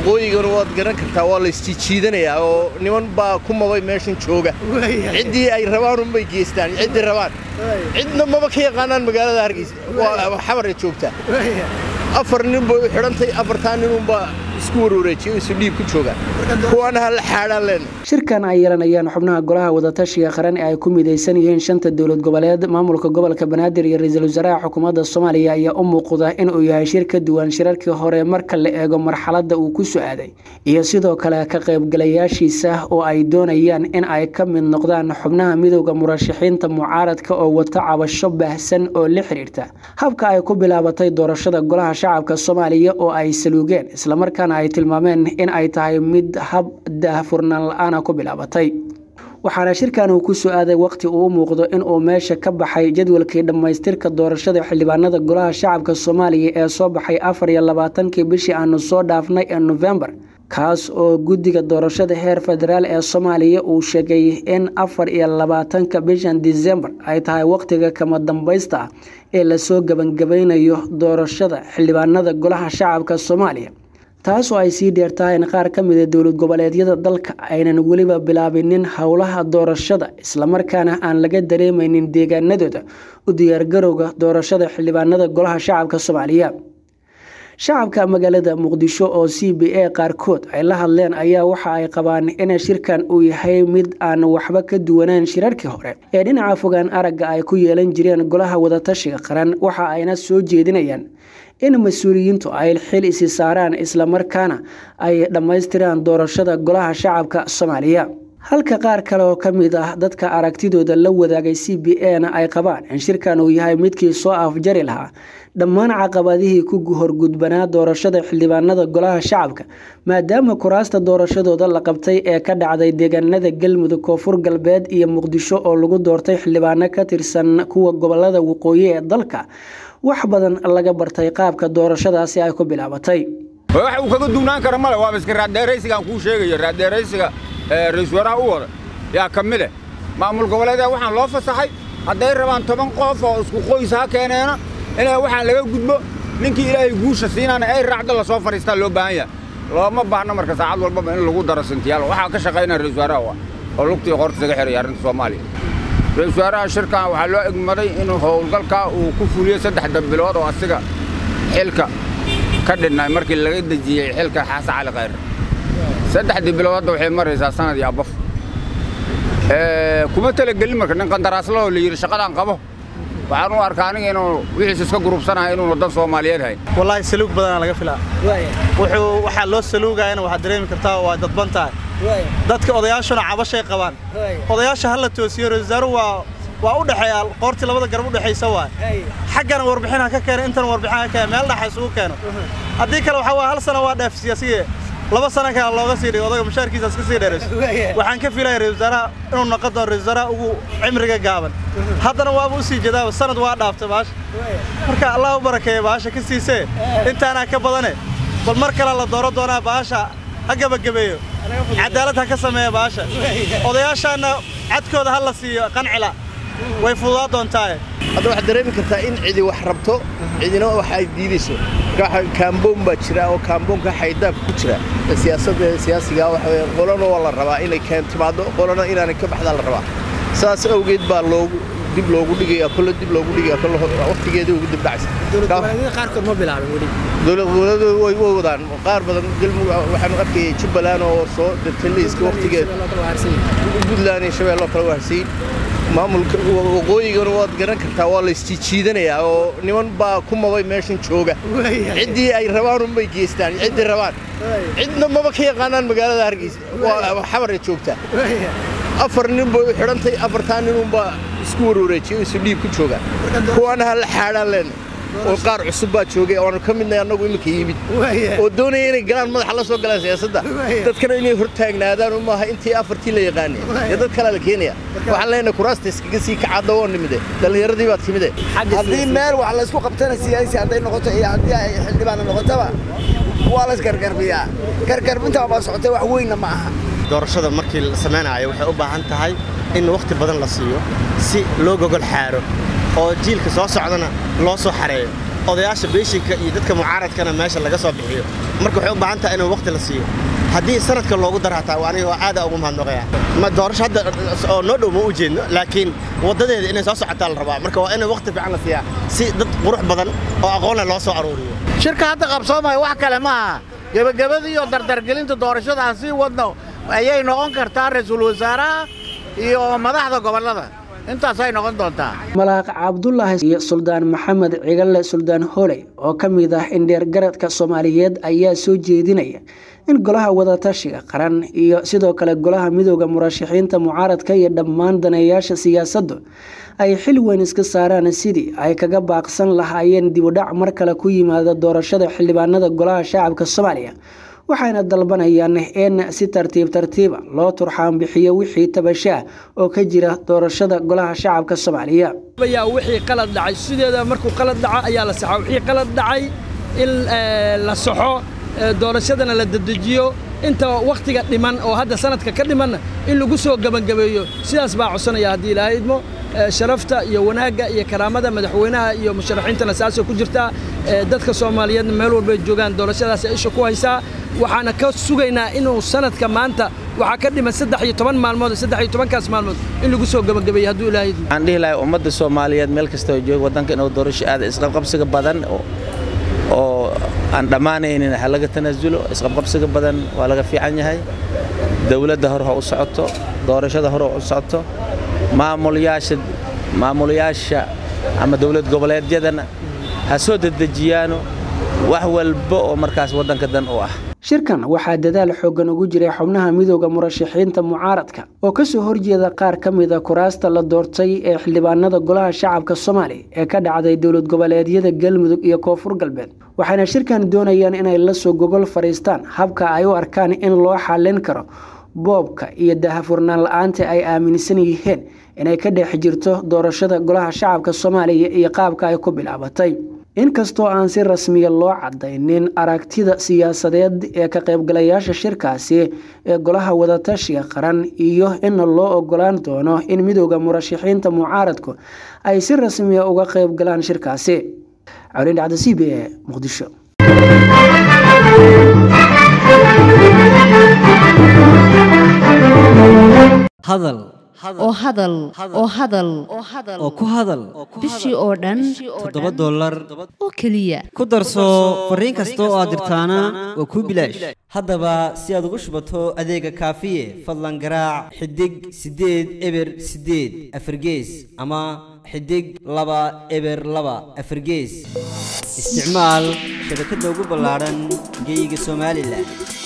waqooyigana waad garan kartaa waa la isjiijiidanayaa oo niman baa ku mabay meeshan jooga ciddii ay rabaan unbay geystaan ciddii rabaan cidna maba ka yaqaanaan magaalada hargeysa waa xabaray joogtaa afar nin bay u xidhantay afartaa ninunbaa isku warwareejiyay isu dhiib ku joogaan kuwaana ha la xaadhaan leena shirkan ay yeelanayaan xubnaha golaha wadatashiga qaran ee ay ku midaysan yihiin shanta dowlad goboleed maamulka gobolka banaadir iyo ra-iisul wasaaraha xukuumadda soomaaliya ayaa u muuqda inuu yahay shir ka duwan shirarkii hore marka la eego marxaladda uu ku so-aaday iyo sidoo kale ka qaybgalayaashiisa oo ay doonayaan in ay ka mid noqdaan xubnaha midowda murashaxiinta mucaaradka oo wata cabasho baahsan oo la xiriirta habka ay ku bilaabatay doorashada golaha shacabka soomaaliya oo ay saluugeen islamarkaana ay tilmaameen in ay tahay mid hab daahfurnaan la-aana ku bilaabatay waxaana shirkan uu ku so-aaday waqti uu u muuqdo inuu meesha ka baxay jadwalkii dhammaystirka doorashada xildhibaanada golaha shacabka soomaaliya ee soo baxay afar iyo labaatankii bishii aanu soo dhaafnay ee nofembar kaas oo guddiga doorashada heer federaal ee soomaaliya uu sheegay in afar iyo labaatanka bishan disembar ay tahay waqtiga kama dambaysta ah ee lasoo gebangabaynayo doorashada xildhibaanada golaha shacabka soomaaliya taas oo ay sii dheertahay in qaar ka mida dowlad goboleedyada dalka aynan weliba bilaabinin howlaha doorashada islamarkaana aan laga dareemaynin deegaanadooda u diyaargarowga doorashada xildhibaanada golaha shacabka soomaaliya shacabka magaalada muqdisho oo c b a qaarkood ay la hadleen ayaa waxa ay qabaan in shirkan uu yahay mid aan waxba ka duwanaan shirarkii hore ee dhinaca fogaan aragga ay ku yeelan jireen golaha wadatashiga qaran waxa ayna soo jeedinayaan in mas-uuliyiintu ay xil isi saaraan islamarkaana ay dhammaystiraan doorashada golaha shacabka soomaaliya halka qaar kale oo ka mid ah dadka aragtidooda la wadaagay c b a na ay qabaan in shirkan uu yahay midkii soo afjari lahaa dhammaan caqabadihii ku horgudbanaa doorashada xildhibaanada golaha shacabka maadaama kuraasta doorashadooda la qabtay ee ka dhacday deegaanada galmudug koonfur galbeed iyo muqdisho oo lagu doortay xildhibaano ka tirsan kuwa gobolada waqooyi ee dalka wax badan laga bartay qaabka doorashadaasi ay ku bilaabatay wax uu kaga duwnaan kara male waaba iska raaddeeraysigaan kuu sheegaya raaddeeraysiga ra-iisul waaraha u wada yaa ka mid eh maamul goboleedee waxaan loo fasaxay hadday rabaan toban qof oo isku qoys ha keeneena inay waxaan laga gudbo ninkii ilaahay guusha siinaana ay raacdo lasoo fadhiistaa loo baahan yahay looma baahno marka saacad walbaba in lagu daro sintiyaal waxaa ka shaqaynaya ra-isul waaraha oo lugtii qorta isaga xiraya arrinta soomaaliya ra-isul waaraha shirkan waxaa loo egmaday inuu howlgalkaa uu ku fuliyo saddexda bilood oo asiga xilka ka dhinay markii laga dejiyey xilka xasan cali khayre saddexdii bilood hadda waxay maraysaa sanad iyo abaf kuma talagelin marka nin qandaraaslahoo la yidhi shaqadaan qabo waxaan u arkaa aniga inuu wixiis iska gurubsanahay inuuna dan soomaaliyeed hayn wallaahi saluug badanaa laga filaa wuxuu waxaa loo saluugayana waxaad dareemi kartaa waa dadban tahay dadka odayaashuna cabashay qabaan odayaasha ha la toosiyo ra-isul wasaaruhu waa waa u dhexeeya qoortii labada garab u dhexaysa waay xaggana warbixin ha ka keeno intana warbixin ha ka keeno meel dhaxa isugu keeno haddii kale waxaa waa hal sana waa dheef siyaasiye laba sana kale looga sii dhigo odaga mushaarkiisa iska sii dheerayso waxaan ka filaya ra-isul wasaaraha inuu noqon doono ra-isul wasaaraha ugu cimriga gaaban haddana waaba u sii jeedaaba sanad waa dhaaftay baasha marka allah u barakeeya baasha ka siisee intaanaa ka badane bal mar kale la dooro doonaa baasha ha gebagabeeyo cadaalad ha ka sameeya baasha odayaashaanna cadkooda ha la siiyo qancila way fududaa doontaaye hadda waxaad dareemi kartaa in cidi wax rabto cidina wax ay diidayso kaamboon baa jira oo kaamboonka xaydaab ku jira siyaasadda siyaasiga waxa weeye qolana waa la rabaa inay keen timaado qolana inaanay ka baxdaa la rabaa saas awgeed baa loogu dib loogu dhigaya kolle dib loogu dhigaya kolle waqtigeedii ugu dib dhacaysa qaarkood ma bilaabin weli dowlad goboleedu way way wadaan qaar badan galmudug waxaanu arkayay jubbaland oo soo dirtay liiska waqtigeed puntland iyo shabeelle oo kale waa harsiin maamulka waqooyigana waad garan kartaa waa la isjiijiidanayaa oo niman baa ku mabay meeshan jooga ciddii ay rabaan unbay geystaan ciddii rabaan cidna maba ka yaqaanaan magaalada hargeysa waa xabaray joogtaa afar nin bay u xidhantay afartaa ninunbaa isku warwareejiyay isu dhiib ku joogaan kuwaana ha la xaadhaan leena oo qaar cusub baa joogay oanu ka midnay annagu iminka yimid oo doonaya inay galaan madaxa la soo galaan siyaasadda dadkana inay hor taagnaadaan umaaha intii afartii la yaqaanay ee dad kalea la keenaya waxaan leenahay kuraasta iskaga sii kacadda oo nimide dhallinyaradii baad timide haddii meel wax laysku qabtana siyaasi hadday noqoto iyo haddii ay xildhibaana noqotaba waa lays gargarbiyaa gargarbintaa baa socotay wax weynna ma aha doorashada markii la samaynayo waxay u baahan tahay in wakhti badan la siiyo si loo gogol xaaro oo jiilka soo socdana loo soo xareeyo odayaasha beeshinka iyo dadka mucaaradkana meesha laga soo bixiyo marka waxay u baahan tahay in waqti la siiyo haddii sanadka loogu daro hataa waa aniga aada ugu mahadnaqaya ma doorasho hadda oo noo dhow ma u jeedno laakiin waddadeeda inay soo socotaa la rabaa marka waa in waqti fiican la siiyaa si dad qurux badan oo aqoon leh loo soo aruuriyo shirka hadda qabsoomaya wax kale ma aha gebagabadii iyo dardargelinta doorashada aan sii wadno ayay noqon kartaa ra-iisul wasaaraha iyo madaxda gobollada intaasay noqon doontaa malaaq cabdulaahi iyo suldaan maxamed cigalle suldaan hooley oo ka mid ah indheer garadka soomaaliyeed ayaa soo jeedinaya in golaha wadatashiga qaran iyo sidoo kale golaha midooda murashaxiinta mucaaradka iyo dhammaan daneeyaasha siyaasaddu ay xil weyn iska saaraan sidii ay kaga baaqsan lahaayeen dibudhac mar kale ku yimaada doorashada xildhibaanada golaha shacabka soomaaliya waxayna dalbanayaan in si tartiib tartiiba loo turxaan bixiyo wixii tabashaah oo ka jira doorashada golaha shacabka soomaaliya ayaa wixii qalad dhacay sideeda markuu qalad dhaco ayaa la saxaa wixii qalad dhacay in la saxo doorashadana la dedejiyo inta wakhtiga dhiman oo hadda sanadka ka dhimanna in lagu soo gebangabeeyo sidaas baa codsanaya haddii ilaahay idmo sharafta iyo wanaagga iyo karaamada madaxweynaha iyo musharaxiintana saasoo ku jirtaa dadka soomaaliyeedna meel walbay joogaan doorashadaas isha ku haysaa waxaana ka sugaynaa inuu sanadka maanta waxaa ka dhiman saddex iyo toban maalmood saddex iyo tobankaas maalmood in lagu soo gebagabeeyo hadduu ilaahay idmo waxaan dhihi lahay ummadda soomaaliyeed meel kasta oo jooga waddanka inuu doorasho aada isqabqabsiga badan oo aan dhammaanaynin ha laga tanaasulo isqabqabsiga badan waa laga fiican yahay dowladda hore ha u socoto doorashada hore ha u socoto maamulayaasha maamulayaasha ama dowlad goboleedyadana ha soo dedejiyaano wax walba oo markaas waddanka dan u ah shirkan waxaa dadaal xooggan ugu jiray xubnaha midooda murashaxiinta mucaaradka oo kasoo horjeeda qaar ka mida kuraasta la doortay ee xildhibaanada golaha shacabka soomaaliya ee ka dhacday dowlad goboleedyada galmudug iyo koonfur galbeed waxayna shirkan doonayaan inay lasoo gogol fadhiistaan habka ay u arkaan in loo xallin karo boobka iyo dahafurnaan la-aanta ay aaminsan yihiin inay ka dhex jirto doorashada golaha shacabka soomaaliya iyo qaabka ay ku bilaabatay inkastoo aan si rasmiya loo cadaynin aragtida siyaasadeed ee ka qaybgalayaasha shirkaasi ee golaha wadatashiga qaran iyo inna loo ogolaan doono in midooda murashaxiinta mucaaradku ay si rasmiya uga qaybgalaan shirkaasi cawlin dhacda c b e muqdisho hadal oo hadal oo hadal oo ku hadal bishii oo dhan toddoba dollar oo keliya ku darso fariin kasta oo aad dirtaana waa kuu bilaash haddaba si aad ugu shubato adeega kaafiye fadlan garaac xidig siddeed eber siddeed afargees ama xidig laba eber laba afargees isticmaal shabakadda ugu ballaadhan geeyiga somalilan